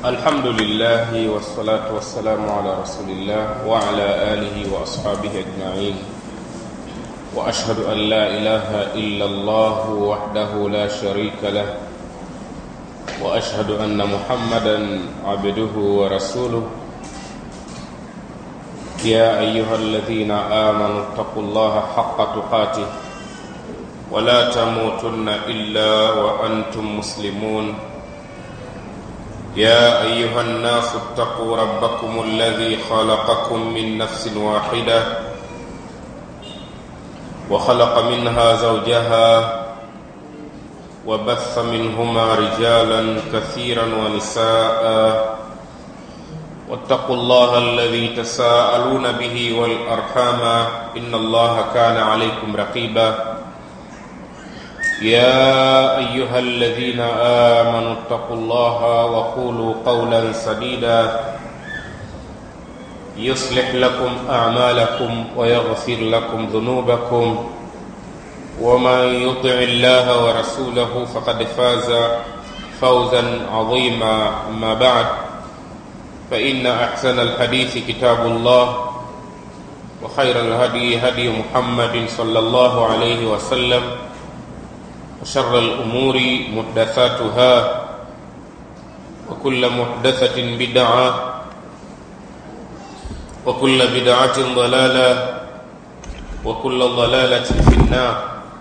الحمد لله والصلاة والسلام على رسول الله وعلى آله وأصحابه أجمعين وأشهد أن لا إله إلا الله وحده لا شريك له وأشهد أن محمدا عبده ورسوله يا أيها الذين آمنوا اتقوا الله حق تقاته ولا تموتن إلا وأنتم مسلمون يا أيها الناس اتقوا ربكم الذي خلقكم من نفس واحدة وخلق منها زوجها وبث منهما رجالا كثيرا ونساء واتقوا الله الذي تساءلون به والأرحام إن الله كان عليكم رقيبا يا أيها الذين آمنوا اتقوا الله وقولوا قولا سديدا يصلح لكم أعمالكم ويغفر لكم ذنوبكم ومن يطع الله ورسوله فقد فاز فوزا عظيما أما بعد فإن أحسن الحديث كتاب الله وخير الهدي هدي محمد صلى الله عليه وسلم وشر الأمور محدثاتها وكل محدثة بدعة وكل بدعة ضلالة وكل ضلالة في النار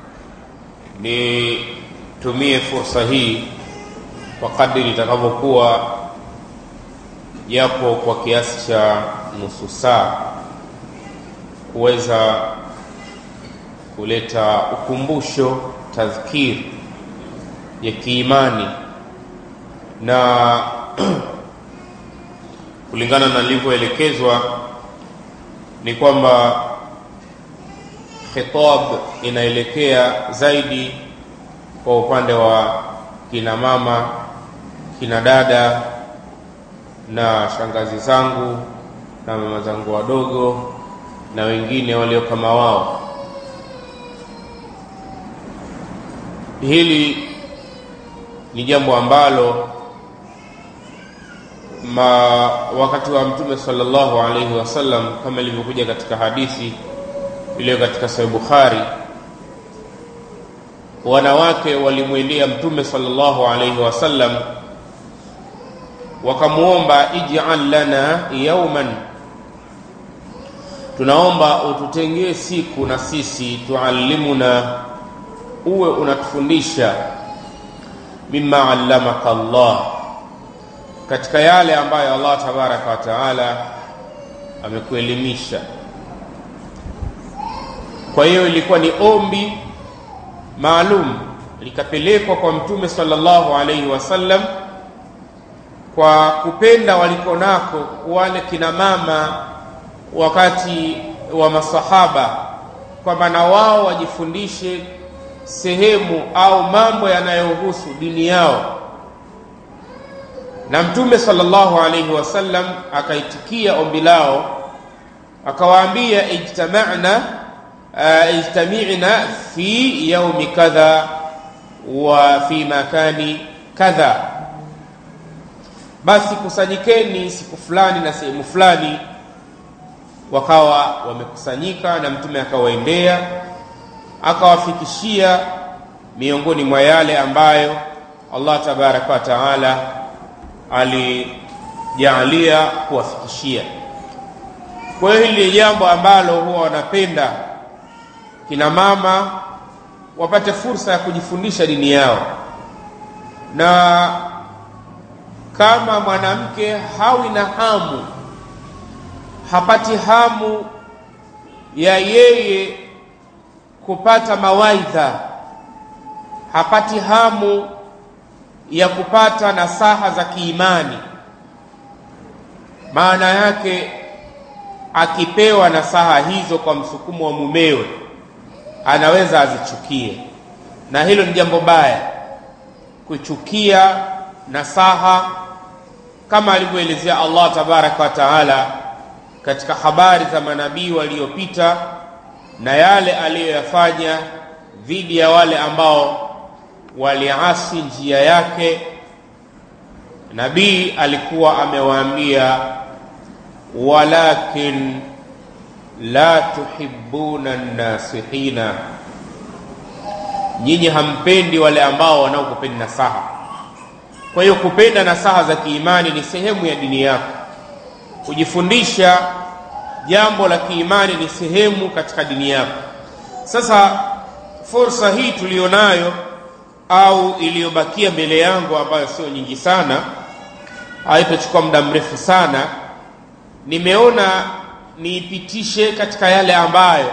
nitumie fursa hii kwa kadri litakavyokuwa japo kwa kiasi cha nusu saa kuweza kuleta ukumbusho tadhkir ya kiimani na kulingana na nilivyoelekezwa ni kwamba khitab inaelekea zaidi kwa upande wa kina mama kina dada na shangazi zangu na mama zangu wadogo na wengine walio kama wao hili ni jambo ambalo ma wakati wa mtume sallallahu alaihi wasallam kama ilivyokuja katika hadithi iliyo katika sahih bukhari wanawake walimwendea mtume sallallahu alaihi wasallam wakamwomba ij'al lana yauman tunaomba ututengee siku na sisi tuallimuna uwe unatufundisha mimma allamaka Allah katika yale ambayo Allah tabaraka wa taala amekuelimisha kwa hiyo ilikuwa ni ombi maalum likapelekwa kwa mtume sallallahu alaihi wasallam kwa kupenda waliko nako wale kina mama wakati wa masahaba kwamba na wao wajifundishe sehemu au mambo yanayohusu dini yao na mtume sallallahu alaihi wasallam akaitikia ombi lao akawaambia ijtama'na uh, ijtami'na fi yaumi kadha wa fi makani kadha basi kusanyikeni siku fulani na sehemu fulani wakawa wamekusanyika na mtume akawaendea akawafikishia miongoni mwa yale ambayo Allah tabaraka wa taala alijaalia kuwafikishia. Kwa hiyo hili ni jambo ambalo huwa wanapenda kina mama wapate fursa ya kujifundisha dini yao, na kama mwanamke hawi na hamu, hapati hamu ya yeye kupata mawaidha, hapati hamu ya kupata nasaha za kiimani. Maana yake akipewa nasaha hizo kwa msukumo wa mumewe, anaweza azichukie, na hilo ni jambo baya, kuchukia nasaha kama alivyoelezea Allah tabaraka wa taala katika habari za manabii waliopita na yale aliyoyafanya dhidi ya wale ambao waliasi njia yake nabii alikuwa amewaambia walakin la tuhibbuna nasihina nyinyi hampendi wale ambao wanaokupenda nasaha kwa hiyo kupenda nasaha za kiimani ni sehemu ya dini yako kujifundisha jambo la kiimani ni sehemu katika dini yako sasa fursa hii tuliyonayo au iliyobakia mbele yangu ambayo sio nyingi sana haitachukua muda mrefu sana nimeona niipitishe katika yale ambayo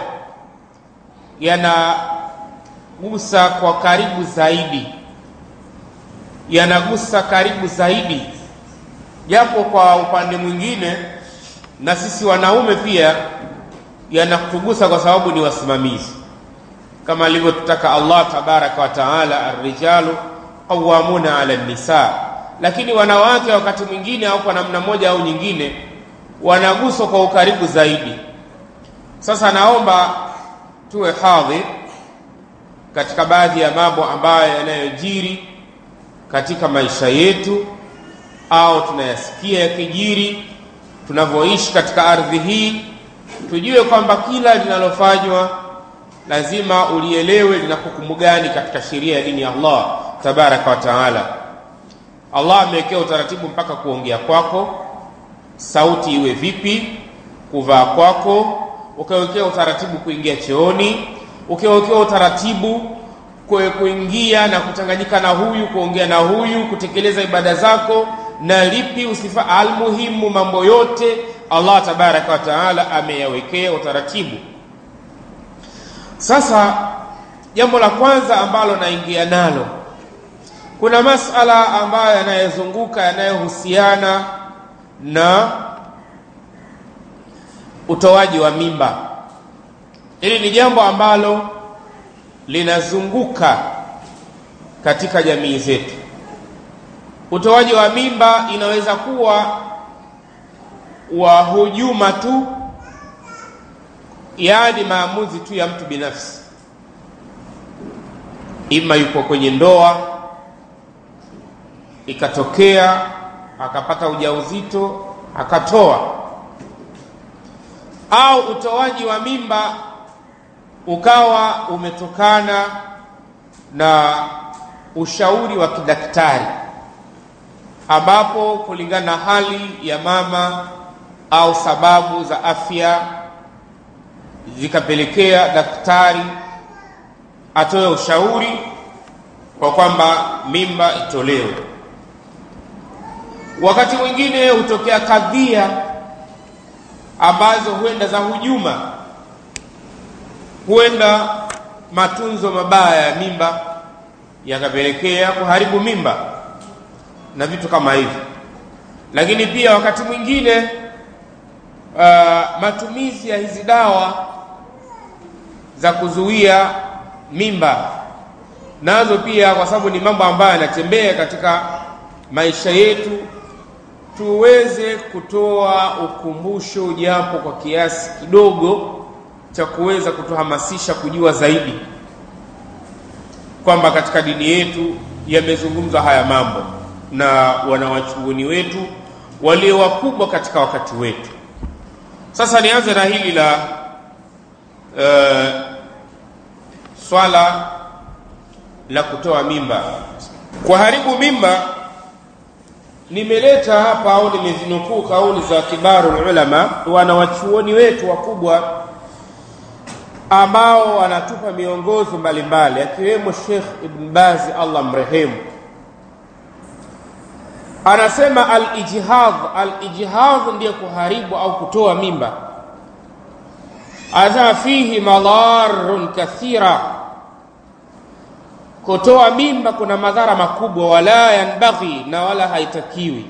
yanagusa kwa karibu zaidi yanagusa karibu zaidi japo kwa upande mwingine na sisi wanaume pia yanatugusa kwa sababu ni wasimamizi kama alivyotutaka Allah tabaraka wa taala arrijalu qawamuna ala nisa lakini wanawake wakati mwingine au kwa namna moja au nyingine wanaguswa kwa ukaribu zaidi sasa naomba tuwe hadhi katika baadhi ya mambo ambayo yanayojiri katika maisha yetu au tunayasikia yakijiri tunavyoishi katika ardhi hii tujue kwamba kila linalofanywa lazima ulielewe lina hukumu gani katika sheria ya dini ya Allah tabaraka wa taala. Allah amewekea utaratibu mpaka kuongea kwako, sauti iwe vipi, kuvaa kwako, ukawekea utaratibu kuingia chooni, ukawekea utaratibu kwe kuingia na kuchanganyika na huyu, kuongea na huyu, kutekeleza ibada zako na lipi usifa. Almuhimu, mambo yote Allah tabaraka wa taala ameyawekea utaratibu. Sasa jambo la kwanza ambalo naingia nalo, kuna masala ambayo yanayozunguka yanayohusiana na utoaji wa mimba. Hili ni jambo ambalo linazunguka katika jamii zetu. Utoaji wa mimba inaweza kuwa wa hujuma tu yaani maamuzi tu ya mtu binafsi, ima yuko kwenye ndoa ikatokea akapata ujauzito akatoa, au utoaji wa mimba ukawa umetokana na ushauri wa kidaktari, ambapo kulingana na hali ya mama au sababu za afya zikapelekea daktari atoe ushauri kwa kwamba mimba itolewe. Wakati mwingine hutokea kadhia ambazo huenda za hujuma, huenda matunzo mabaya ya mimba yakapelekea kuharibu mimba na vitu kama hivyo. Lakini pia wakati mwingine uh, matumizi ya hizi dawa za kuzuia mimba nazo pia, kwa sababu ni mambo ambayo yanatembea katika maisha yetu, tuweze kutoa ukumbusho japo kwa kiasi kidogo cha kuweza kutuhamasisha kujua zaidi kwamba katika dini yetu yamezungumzwa haya mambo na wanawachuoni wetu walio wakubwa katika wakati wetu. Sasa nianze na hili la uh, swala la kutoa mimba. Kuharibu mimba, nimeleta hapa au nimezinukuu kauli za kibaru ulama, wanawachuoni wetu wakubwa ambao wanatupa miongozo mbalimbali, akiwemo Sheikh Ibn Bazi, Allah mrehemu, anasema al-ijhadh. Al-ijhadh ndiyo kuharibu au kutoa mimba anasema fihi madharun kathira, kutoa mimba kuna madhara makubwa. Wala yanbaghi, na wala haitakiwi,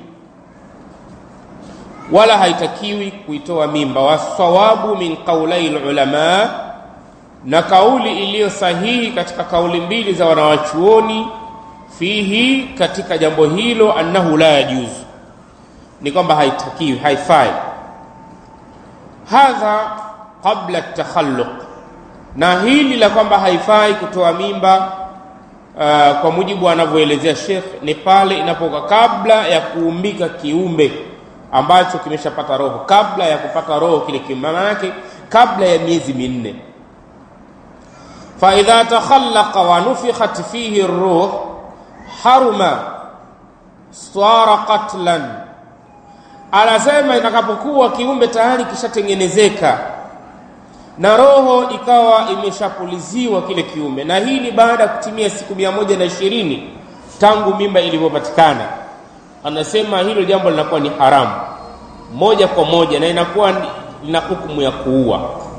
wala haitakiwi kuitoa mimba. Wasawabu min qaulai lulama, na kauli iliyo sahihi katika kauli mbili za wanawachuoni fihi, katika jambo hilo, annahu la yajuzu, ni kwamba haitakiwi, haifai. Hadha qabla takhalluq, na hili la kwamba haifai kutoa mimba uh, kwa mujibu anavyoelezea Sheikh ni pale inapoka kabla ya kuumbika kiumbe ambacho kimeshapata roho, kabla ya kupata roho kile kiumbe, maana yake kabla ya miezi minne. fa idha takhallaqa wa nufikhat fihi ruh haruma swara qatlan, anasema itakapokuwa kiumbe tayari kishatengenezeka na roho ikawa imeshapuliziwa kile kiumbe, na hii ni baada ya kutimia siku mia moja na ishirini tangu mimba ilivyopatikana. Anasema hilo jambo linakuwa ni haramu moja kwa moja na inakuwa lina hukumu ya kuua.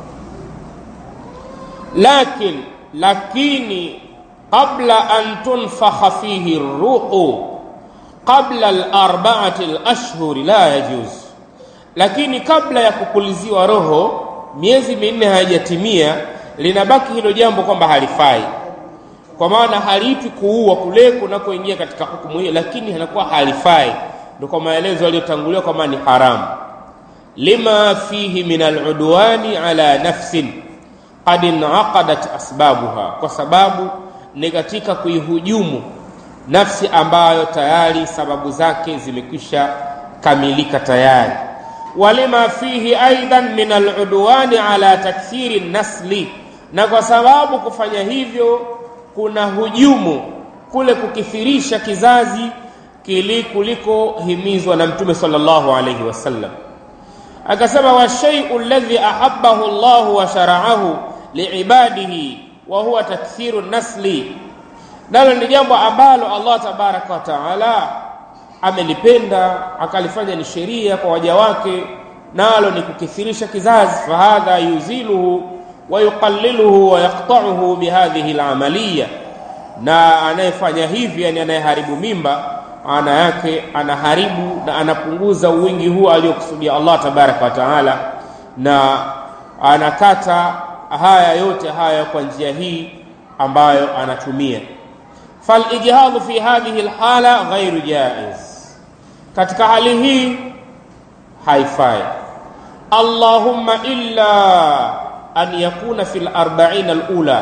Lakin lakini qabla an tunfakha fihi ruhu qabla al-arba'ati al-ashhuri la yajuz, lakini kabla ya kupuliziwa roho miezi minne haijatimia, linabaki hilo jambo kwamba halifai, kwa maana haliitwi kuua kule kunakoingia katika hukumu hiyo, lakini hanakuwa halifai. Ndio kwa maelezo yaliyotangulia kwamba ni haramu, lima fihi min aludwani ala nafsin qad inaqadat asbabuha, kwa sababu ni katika kuihujumu nafsi ambayo tayari sababu zake zimekwisha kamilika tayari walima fihi aidan min aludwani ala takthiri nasli, na kwa sababu kufanya hivyo kuna hujumu kule kukithirisha kizazi kili kulikohimizwa na Mtume sallallahu alayhi wasallam. Akasema, washaiu alladhi ahabbahu Allahu wa shara'ahu liibadihi wa huwa takthiru nasli, nalo ni jambo ambalo Allah tabaraka wa taala amelipenda akalifanya ni sheria kwa waja wake, nalo ni kukithirisha kizazi. Fahadha yuziluhu wa yuqalliluhu wa yaqta'uhu bihadhihi alamaliya, na anayefanya hivi, yani anayeharibu mimba, maana yake anaharibu na anapunguza uwingi huo aliokusudia Allah tabaraka wa taala, na anakata haya yote haya kwa njia hii ambayo anatumia. Falijhadhu fi hadhihi alhala ghairu jaiz katika hali hii haifai. Allahumma illa an yakuna fil arba'in alula,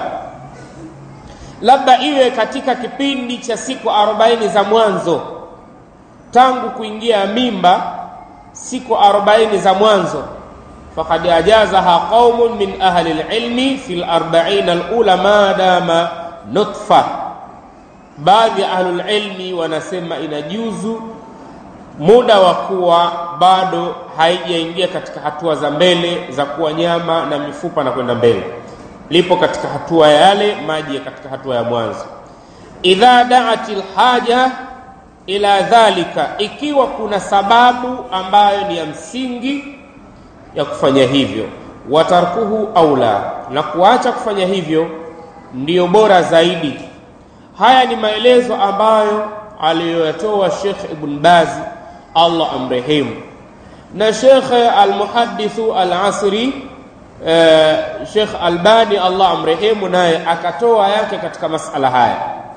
labda iwe katika kipindi cha siku arobaini za mwanzo tangu kuingia mimba, siku arobaini za mwanzo. Faqad ajazaha qaumun min ahli alilmi fil arba'in alula ma dama nutfa, baadhi ya ahlul ilmi wanasema inajuzu muda wa kuwa bado haijaingia katika hatua za mbele za kuwa nyama na mifupa na kwenda mbele, lipo katika hatua ya yale maji katika hatua ya mwanzo. Idha daat lhaja ila dhalika, ikiwa kuna sababu ambayo ni ya msingi ya kufanya hivyo, watarkuhu aula, na kuacha kufanya hivyo ndiyo bora zaidi. Haya ni maelezo ambayo aliyoyatoa Sheikh Ibn Bazi Allah amrehemu na Sheikh Almuhadithu Alasri eh, Sheikh Albani Allah amrehemu, naye akatoa yake katika masala haya.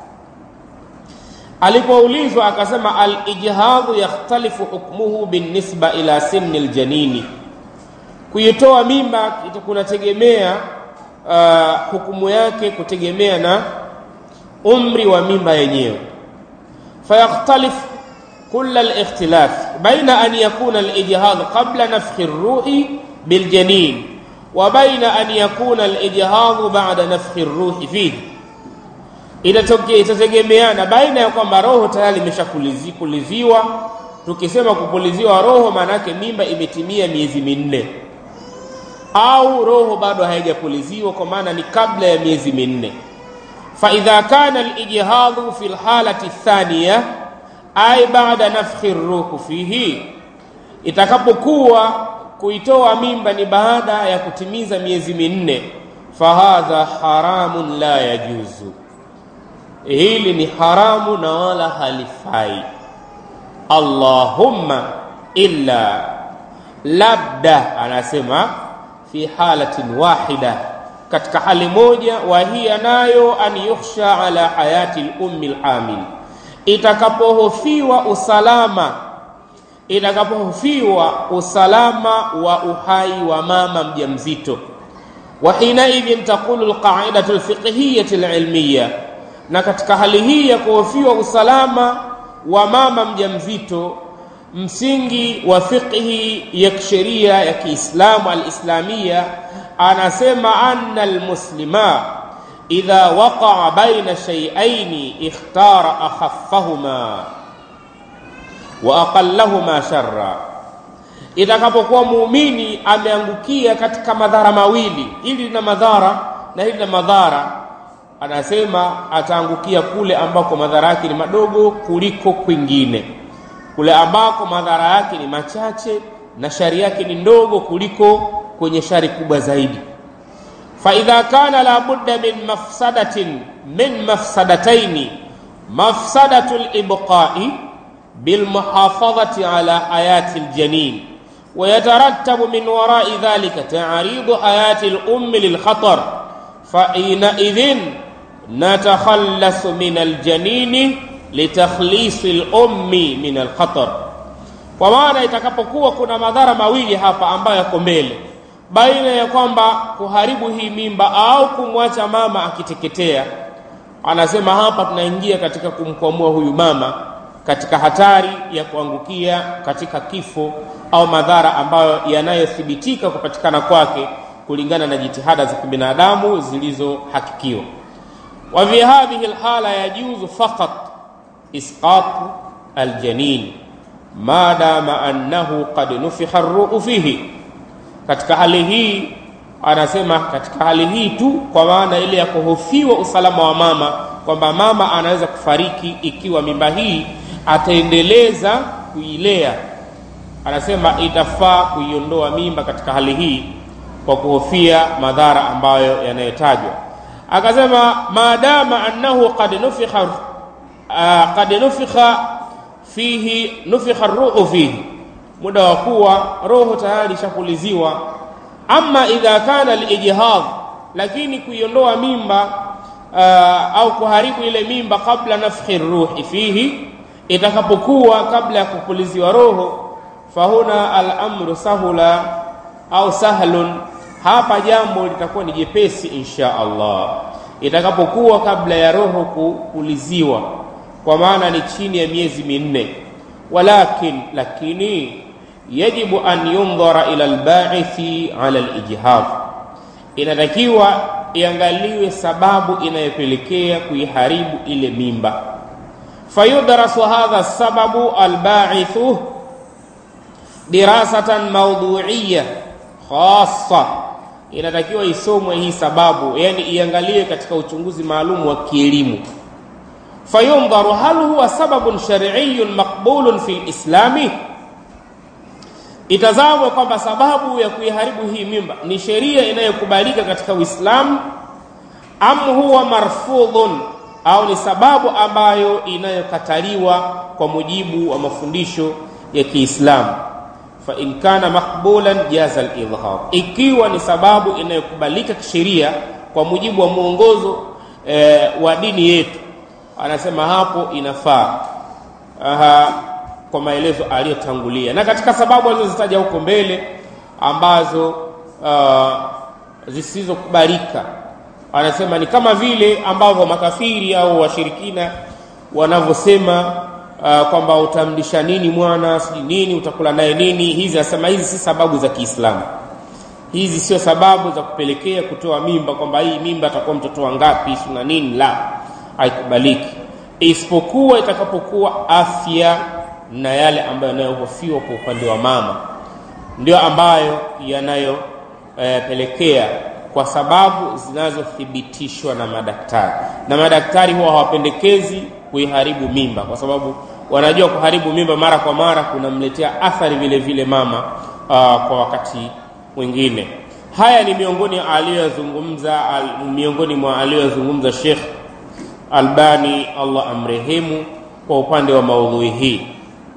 Alipoulizwa akasema, alijhadhu yakhtalifu hukmuhu binisba ila sinni ljanini, kuitoa mimba kunategemea uh, hukumu yake kutegemea na umri wa mimba yenyewe fayakhtalif kulla alikhtilaf baina an yakuna alijhad qabla nafkhi ruhi biljanin wa baina an yakuna alijhad ba'da nafkhi ruhi fihi, itategemeana baina ya kwamba roho tayari imeshapuliziwa. Tukisema kupuliziwa roho, maana yake mimba imetimia miezi minne, au roho bado haijapuliziwa, kwa maana ni kabla ya miezi minne faidha kana alijhadhu fi lhalati thaniya ay bada nafkhi ruhu fihi, itakapokuwa kuitoa mimba ni baada ya kutimiza miezi minne, fahadha haramun la yajuzu, hili ni haramu na wala halifai. Allahumma illa, labda anasema fi halatin wahida katika hali moja, wa hiya nayo an yukhsha ala hayati lummi lhamil, itakapohofiwa usalama, itakapohofiwa usalama wa uhai wa mama mjamzito. Wa hinaidhin taqulu lqaidatu lfiqhiyati lilmiya, na katika hali hii ya kuhofiwa usalama wa mama mjamzito msingi wa fiqhi ya kisheria ya Kiislamu alislamia anasema anna almuslima idha waqa'a baina shay'ain ikhtara akhaffahuma wa aqallahuma sharra itakapokuwa muumini ameangukia katika madhara mawili ili lina madhara na hili lina madhara anasema ataangukia kule ambako madhara yake ni madogo kuliko kwingine kule ambako madhara yake ni machache na shari yake ni ndogo kuliko kwenye shari kubwa zaidi fa idha kana la budda min mafsadatin min mafsadataini mafsadatu libqai bilmuhafadhati ala hayati ljanin ويترتب من وراء ذلك تعريض حياة الأم للخطر فحينئذ نتخلص من الجنين لتخليص الأم من الخطر kwa maana itakapokuwa kuna madhara mawili hapa ambayo yako mbele baina ya kwamba kuharibu hii mimba au kumwacha mama akiteketea anasema hapa tunaingia katika kumkwamua huyu mama katika hatari ya kuangukia katika kifo au madhara ambayo yanayothibitika kupatikana kwake kulingana na jitihada za kibinadamu zilizohakikiwa wa fi hadhihi alhala yajuzu faqat isqatu aljanin madama annahu qad nufikha arruhu fihi katika hali hii anasema katika hali hii tu kwa maana ile ya kuhofiwa usalama wa mama kwamba mama anaweza kufariki ikiwa mimba hii ataendeleza kuilea anasema itafaa kuiondoa mimba katika hali hii kwa kuhofia madhara ambayo yanayotajwa akasema maadama annahu qad nufikha uh, qad nufikha fihi nufikha ruhu fihi muda wa kuwa roho tayari ishapuliziwa ama idha kana lijhad lakini kuiondoa mimba uh, au kuharibu ile mimba kabla nafkhi ruhi fihi itakapokuwa kabla ya kupuliziwa roho fahuna al-amru sahula au sahlun hapa jambo litakuwa ni jepesi insha Allah itakapokuwa kabla ya roho kupuliziwa kwa maana ni chini ya miezi minne walakin lakini yajibu an yundhara ila albaithi ala alijhad inatakiwa iangaliwe sababu inayopelekea kuiharibu ile mimba fayudrasu hadha sababu albaithu dirasatan mawdu'iyya khassa inatakiwa isomwe hii sababu yani iangaliwe katika uchunguzi maalum wa kielimu fayundharu hal huwa sababun shar'iyyun maqbulun fi lislami itazamwe kwamba sababu ya kuiharibu hii mimba ni sheria inayokubalika katika uislamu am huwa marfudhun au ni sababu ambayo inayokataliwa kwa mujibu wa mafundisho ya kiislamu fa in kana maqbulan jaza al-idhhar ikiwa ni sababu inayokubalika kisheria kwa mujibu wa mwongozo e, wa dini yetu anasema hapo inafaa aha kwa maelezo aliyotangulia na katika sababu alizozitaja huko mbele ambazo uh, zisizokubalika anasema ni kama vile ambavyo makafiri au washirikina wanavyosema uh, kwamba utamlisha nini mwana sijui nini utakula naye nini hizi anasema hizi si sababu za kiislamu hizi sio sababu za kupelekea kutoa mimba kwamba hii mimba atakuwa mtoto wangapi na nini la haikubaliki isipokuwa itakapokuwa afya na yale ambayo yanayohofiwa kwa upande wa mama ndio ambayo yanayopelekea e, kwa sababu zinazothibitishwa na madaktari na madaktari huwa hawapendekezi kuiharibu mimba kwa sababu wanajua kuharibu mimba mara kwa mara kunamletea athari vile vile mama aa, kwa wakati mwingine haya ni miongoni aliyozungumza al, miongoni mwa aliyozungumza Sheikh Albani Allah amrehemu kwa upande wa maudhui hii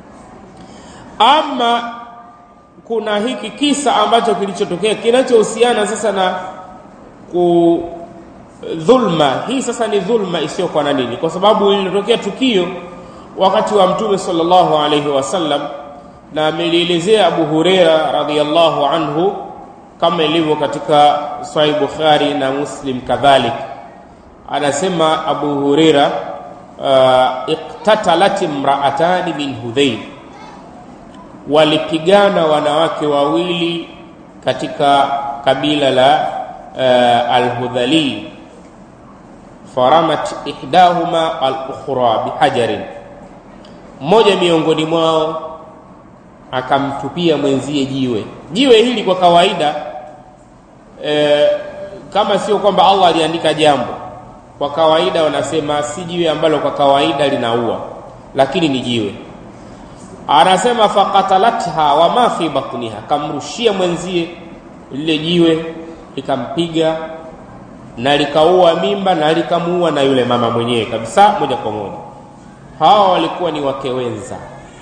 ama kuna hiki kisa ambacho kilichotokea kinachohusiana sasa na ku dhulma hii sasa ni dhulma isiyokuwa na nini kwa sababu lilitokea tukio wakati wa mtume sallallahu alaihi wasallam na amelielezea Abu Huraira radhiyallahu anhu kama ilivyo katika Sahih Bukhari na Muslim kadhalik anasema abu hureira uh, iktatalat imraatani min hudhail walipigana wanawake wawili katika kabila la uh, alhudhali faramat ihdahuma alukhra bihajarin mmoja miongoni mwao akamtupia mwenzie jiwe jiwe hili kwa kawaida e, kama sio kwamba allah aliandika jambo kwa kawaida wanasema si jiwe ambalo kwa kawaida linaua lakini ni jiwe anasema fakatalatha wama fi batniha kamrushia mwenzie lile jiwe likampiga na likaua mimba na likamuua na yule mama mwenyewe kabisa moja kwa moja hawa walikuwa ni wake wenza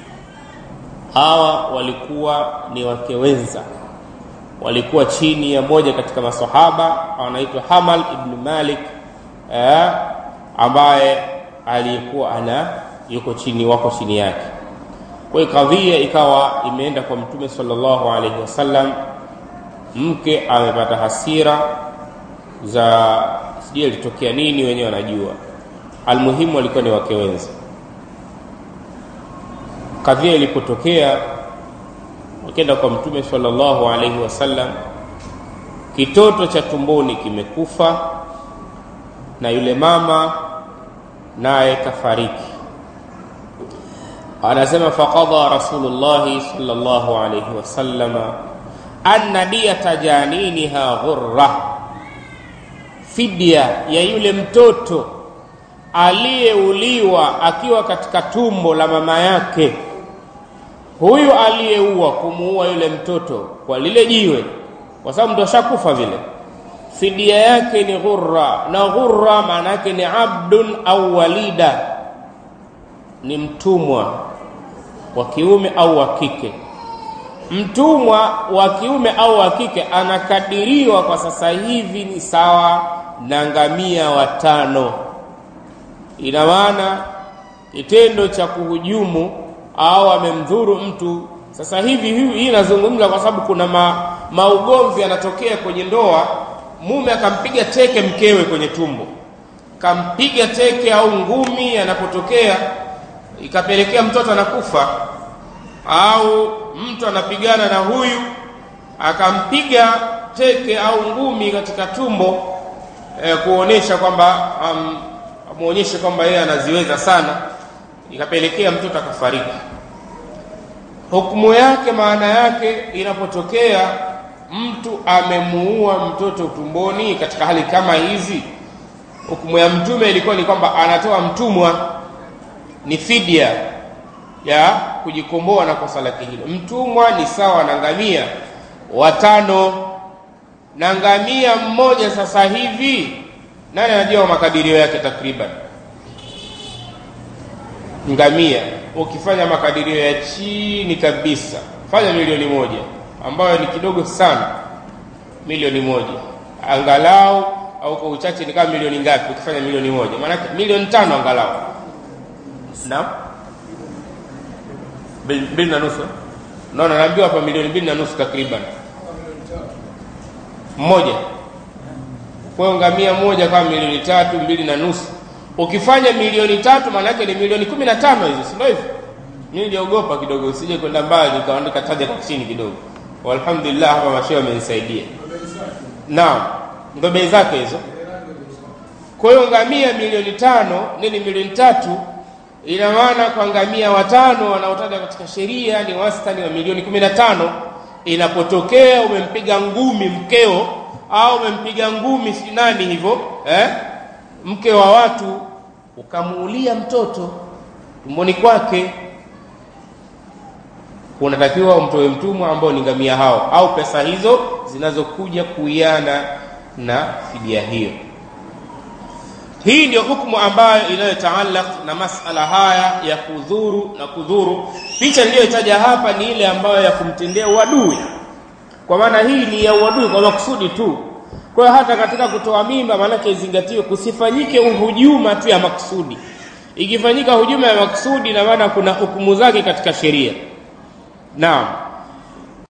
hawa walikuwa ni wake wenza walikuwa chini ya moja katika masahaba anaitwa hamal ibn malik eh, ambaye aliyekuwa ana yuko chini wako chini yake kwa hiyo kadhia ikawa imeenda kwa mtume sallallahu alaihi wasallam mke amepata hasira za sijui ilitokea nini wenyewe wanajua almuhimu walikuwa ni wake wenza kadhia ilipotokea wakenda kwa mtume sallallahu alaihi wasallam kitoto cha tumboni kimekufa na yule mama naye kafariki anasema faqada rasulullahi sallallahu alaihi wasallama anna diyata janiniha ghurra fidia ya yule mtoto aliyeuliwa akiwa katika tumbo la mama yake huyu aliyeua kumuua yule mtoto kwa lile jiwe kwa sababu ndo ashakufa vile fidia yake ni ghurra na ghurra maana yake ni abdun au walida ni mtumwa wa kiume au wa kike mtumwa wa kiume au wa kike anakadiriwa kwa sasa hivi ni sawa na ngamia watano ina maana kitendo cha kuhujumu au amemdhuru mtu sasa hivi hii inazungumza kwa sababu kuna ma, maugomvi yanatokea kwenye ndoa mume akampiga teke mkewe kwenye tumbo kampiga teke au ngumi anapotokea ikapelekea mtoto anakufa au mtu anapigana na huyu akampiga teke au ngumi katika tumbo eh, kuonesha kwamba um, amuonyeshe kwamba yeye anaziweza sana ikapelekea mtoto akafariki hukumu yake maana yake inapotokea mtu amemuua mtoto tumboni katika hali kama hizi hukumu ya mtume ilikuwa ni kwamba anatoa mtumwa ni fidia ya kujikomboa na kosa lake hilo mtumwa ni sawa na ngamia watano na ngamia mmoja sasa hivi nani anajua makadirio yake takriban ngamia ukifanya makadirio ya chini kabisa fanya milioni moja ambayo ni kidogo sana milioni moja angalau au kwa uchache ni kama milioni ngapi ukifanya milioni moja maanake milioni tano angalau naam mbili na nusu naona naambiwa hapa milioni mbili na nusu takriban mmoja kwa hiyo ngamia moja kama milioni tatu mbili na nusu ukifanya milioni tatu maana yake ni milioni kumi na tano hizo si ndio hivyo mi niliogopa kidogo usije kwenda mbali nikaandika taja kwa chini kidogo walhamdulillah hapa mashehe amenisaidia naam ndo bei zake hizo kwa hiyo ngamia milioni tano nini milioni tatu ina maana kwa ngamia watano wanaotaja katika sheria ni wastani wa milioni kumi na tano inapotokea umempiga ngumi mkeo au umempiga ngumi si nani hivyo eh? mke wa watu ukamuulia mtoto tumboni kwake unatakiwa umtoe mtumwa ambao ni ngamia hao au pesa hizo zinazokuja kuiana na fidia hiyo hii ndio hukumu ambayo inayotaalaq na masala haya ya kudhuru na kudhuru picha niliyoitaja hapa ni ile ambayo ya kumtendea uadui kwa maana hii ni ya uadui kwa makusudi tu kwa hiyo hata katika kutoa mimba maanake izingatiwe kusifanyike uhujuma tu ya makusudi ikifanyika hujuma ya makusudi na maana kuna hukumu zake katika sheria naam